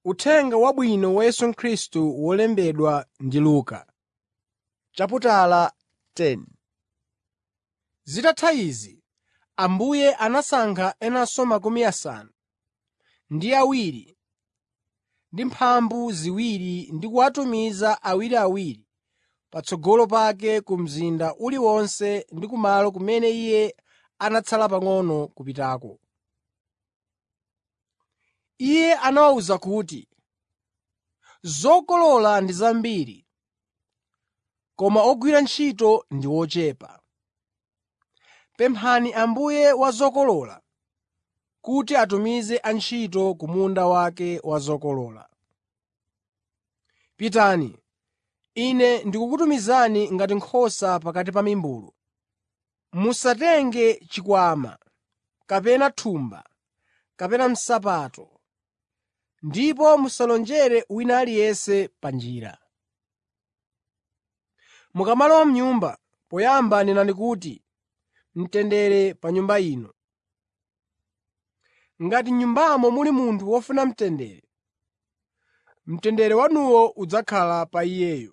Uthenga Wabwino wa Yesu Khristu wolembedwa ndi Luka. Zitatha izi, Ambuye anasankha enanso makumi asanu ndi awiri ndi mphambu ziwiri ndi kuwatumiza awiriawiri patsogolo pake ku mzinda uliwonse ndi kumalo kumene Iye anatsala pang'ono kupitako. Iye anawawuza kuti, “Zokolola ndi zambiri, koma ogwira ntchito ndi ochepa. Pemphani Ambuye wa zokolola kuti atumize antchito ku munda wake wa zokolola. Pitani, Ine ndikukutumizani ngati nkhosa pakati pa mimbulu. Musatenge chikwama, kapena thumba, kapena nsapato, ndipo musalonjere wina aliyense pa njira. Mukamalowa m'nyumba, poyamba nenani kuti, ‘Mtendere pa nyumba ino.’ Ngati m'nyumbamo muli munthu wofuna mtendere, mtendere wanuwo udzakhala pa iyeyo.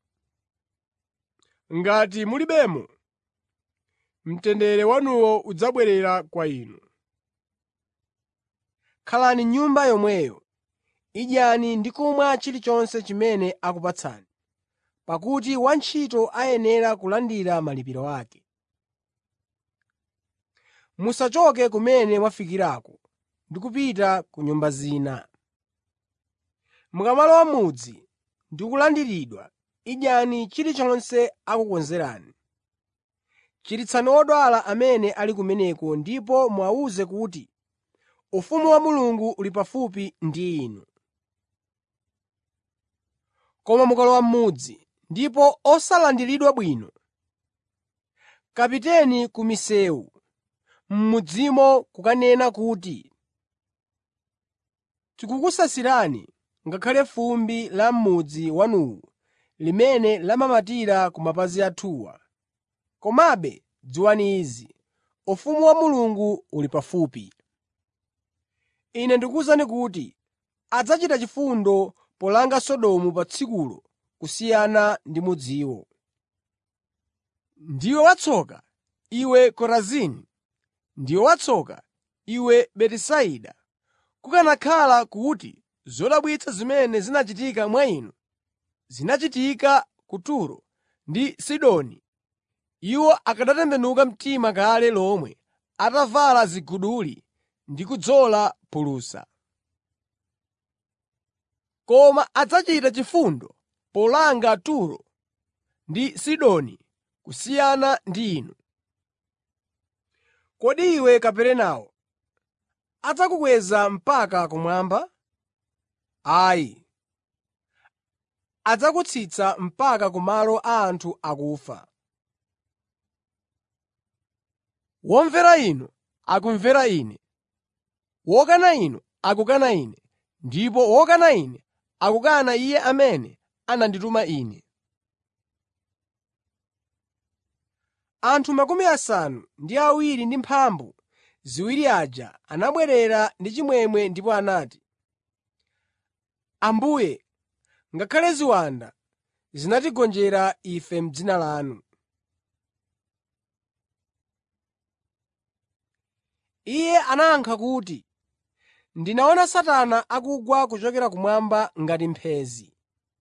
Ngati mulibemo, mtendere wanuwo udzabwerera kwa inu. Khalani m'nyumba yomweyo, idyani ndi kumwa chilichonse chimene akupatsani, pakuti wantchito ayenera kulandira malipiro ake. Musachoke kumene mwafikirako ndi kupita ku nyumba zina. Mukamalowa m'mudzi ndi kulandiridwa, idyani chilichonse akukonzerani. Chiritsani odwala amene ali kumeneko ndipo muwawuze kuti, ‘Ufumu wa Mulungu uli pafupi ndi inu.’ Koma mukalowa m'mudzi ndipo osalandiridwa bwino, kapiteni ku misewu m'mudzimo kukanena kuti, ‘Tikukusasirani ngakhale fumbi la m'mudzi wanuwu limene lamamatira ku mapazi athuwa.’ Komabe dziwani izi, ufumu wa Mulungu uli pafupi. Ine ndikuwuzani kuti adzachita chifundo polanga Sodomu pa tsikulo kusiyana ndi mudziwo. Ndiwe watsoka, iwe Korazini! Ndiwe watsoka, iwe Betisaida! Kukanakhala kuti zodabwitsa zimene zinachitika mwa inu zinachitika ku Turo ndi Sidoni, iwo akanatembenuka mtima kale lomwe atavala ziguduli ndi kudzola phulusa. Koma adzachita chifundo polanga Turo ndi Sidoni kusiyana ndi inu. Kodi iwe Kaperenawo, adzakukweza mpaka kumwamba? Ayi, adzakutsitsa mpaka ku malo a anthu akufa. Womvera inu akumvera Ine, wokana inu akukana Ine, ndipo wokana Ine akukana Iye amene anandituma Ine. Anthu makumi asanu ndi awiri ndi mphambu ziwiri aja anabwerera ndi chimwemwe ndipo anati, “Ambuye, ngakhale ziwanda zinatigonjera ife m'dzina lanu.” Iye anayankha kuti, “Ndinaona Satana akugwa kuchokera kumwamba ngati mphenzi.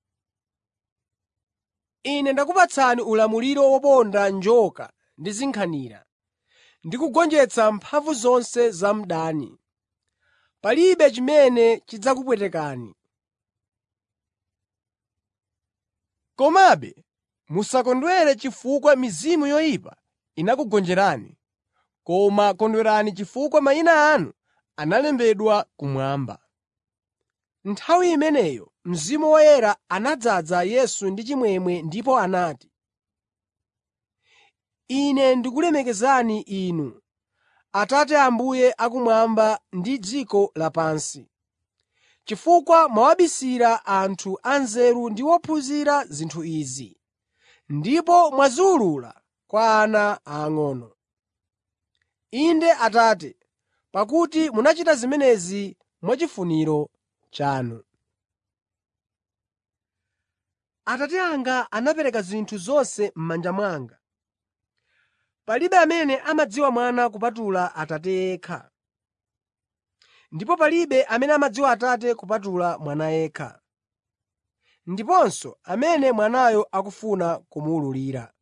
Ine ndakupatsani ulamuliro woponda njoka ndi zinkhanira, ndi kugonjetsa mphamvu zonse za mdani. Palibe chimene chidzakupwetekani. Komabe musakondwere chifukwa mizimu yoyipa inakugonjerani, koma kondwerani chifukwa mayina anu analembedwa kumwamba.” Nthawi imeneyo Mzimu Woyera anadzaza Yesu ndi chimwemwe ndipo anati, “Ine ndikulemekezani Inu, Atate Ambuye akumwamba ndi dziko lapansi, chifukwa mwawabisira anthu anzeru ndi ophunzira zinthu izi, ndipo mwaziwulula kwa ana aang'ono. Inde Atate, pakuti munachita zimenezi mwachifuniro chanu. “Atate anga anapereka zinthu zonse m'manja mwanga. Palibe amene amadziwa Mwana kupatula Atate yekha, ndipo palibe amene amadziwa Atate kupatula Mwana yekha, ndiponso amene Mwanayo akufuna kumuwululira.”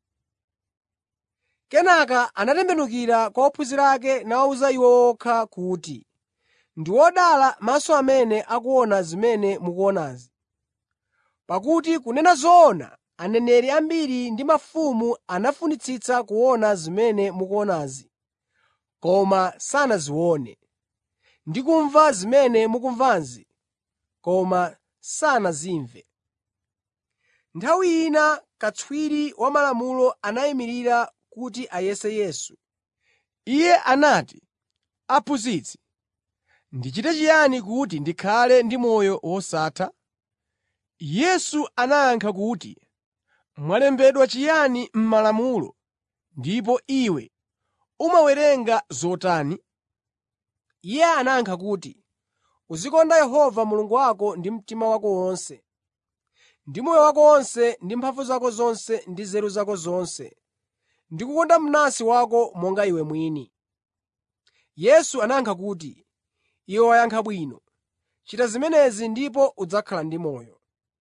Kenaka anatembenukira kwa ophunzira ake nawawuza iwo okha kuti, “Ndi odala maso amene akuona zimene mukuonazi. Pakuti kunena zoona aneneri ambiri ndi mafumu anafunitsitsa kuona zimene mukuonazi, koma sanazione, ndi kumva zimene mukumvazi, koma sanazimve.” Nthawi ina katswiri wa Malamulo anayimirira kuti ayese Yesu. Iye anati, “Aphunzitsi, ndichite chiyani kuti ndikhale ndi moyo wosatha?” Yesu anayankha kuti, “Mwalembedwa chiyani m'Malamulo ndipo iwe umawerenga zotani?” Iye anayankha kuti, “Uzikonda Yehova Mulungu wako ndi mtima wako wonse, ndi moyo wako wonse ndi mphamvu zako zonse ndi nzeru zako zonse, ndi kukonda mnansi wako monga iwe mwini.” Yesu anayankha kuti, “Iwe wayankha bwino. Chita zimenezi ndipo udzakhala ndi moyo.”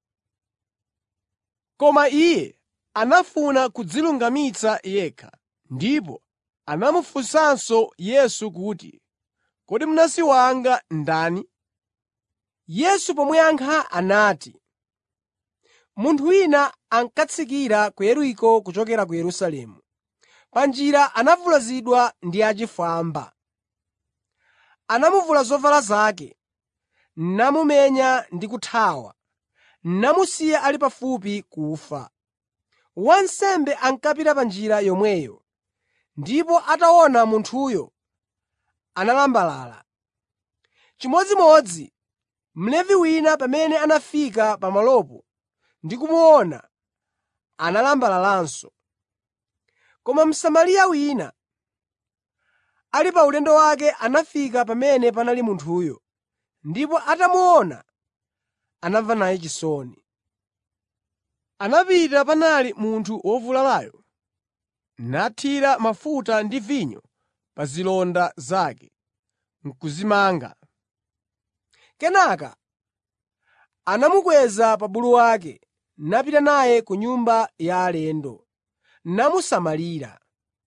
Koma Iye anafuna kudzilungamitsa yekha, ndipo anamufunsanso Yesu kuti, “Kodi mnansi wanga ndani?” Yesu pomuyankha anati, “Munthu wina ankatsikira ku Yeriko kuchokera ku Yerusalemu. Pa njira anavulazidwa ndi achifwamba. Anamuvula zovala zake, namumenya ndi kuthawa, namusiya ali pafupi kufa. Wansembe ankapita pa njira yomweyo, ndipo ataona munthuyo, analambalala. Chimodzimodzi Mlevi wina pamene anafika pamalopo ndi kumuona, analambalalanso. Koma Msamariya wina, ali pa ulendo wake anafika pamene panali munthuyo, ndipo atamuona, anamva naye chisoni. Anapita panali munthu wovulalayo, nathira mafuta ndi vinyo pa zilonda zake, n'kuzimanga. Kenaka anamukweza pa bulu wake, napita naye ku nyumba ya alendo, namusamalira.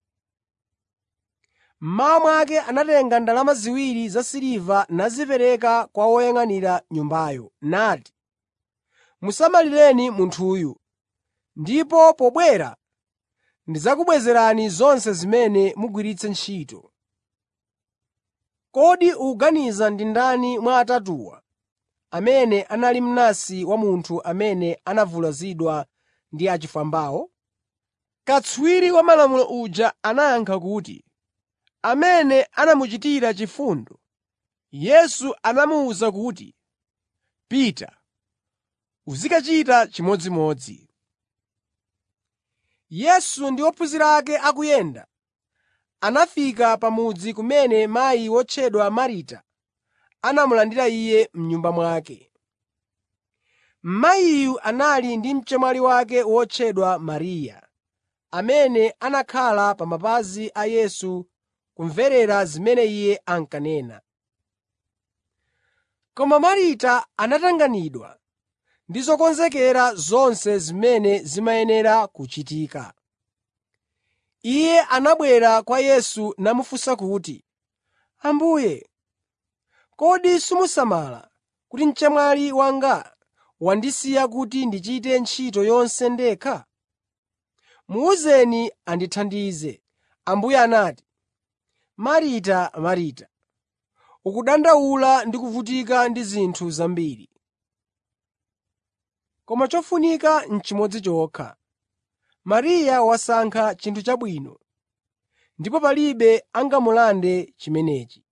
Mmawa mwake anatenga ndalama ziwiri zasiliva nazipereka kwa woyang'anira nyumbayo, nati, “Musamalireni munthuyu, ndipo pobwera ndidzakubwezerani zonse zimene mugwiritse ntchito.” Kodi ukuganiza ndi ndani mwa atatuwa amene anali mnansi wa munthu amene anavulazidwa ndi achifwambawo? Katswiri wa Malamulo uja anayankha kuti, “Amene anamuchitira chifundo.” Yesu anamuwuza kuti, “Pita, uzikachita chimodzimodzi.” Yesu ndi ophunzira ake akuyenda, anafika pa mudzi kumene mayi wotchedwa Marita anamulandira Iye m'nyumba mwake. Mayiyu anali ndi mchemwali wake wotchedwa Mariya, amene anakhala pa mapazi a Yesu kumverera zimene Iye ankanena. Koma Marita anatanganidwa ndi zokonzekera zonse zimene zimayenera kuchitika. Iye anabwera kwa Yesu namufunsa kuti, “Ambuye, kodi simusamala kuti mchemwali wanga wandisiya kuti ndichite ntchito yonse ndekha? Muwuzeni andithandize.” Ambuye anati, “Marita, Marita, ukudandaula ndi kuvutika ndi zinthu zambiri. Koma chofunika n'chimodzi chokha. Mariya wasankha chinthu chabwino, ndipo palibe angamulande chimenechi.”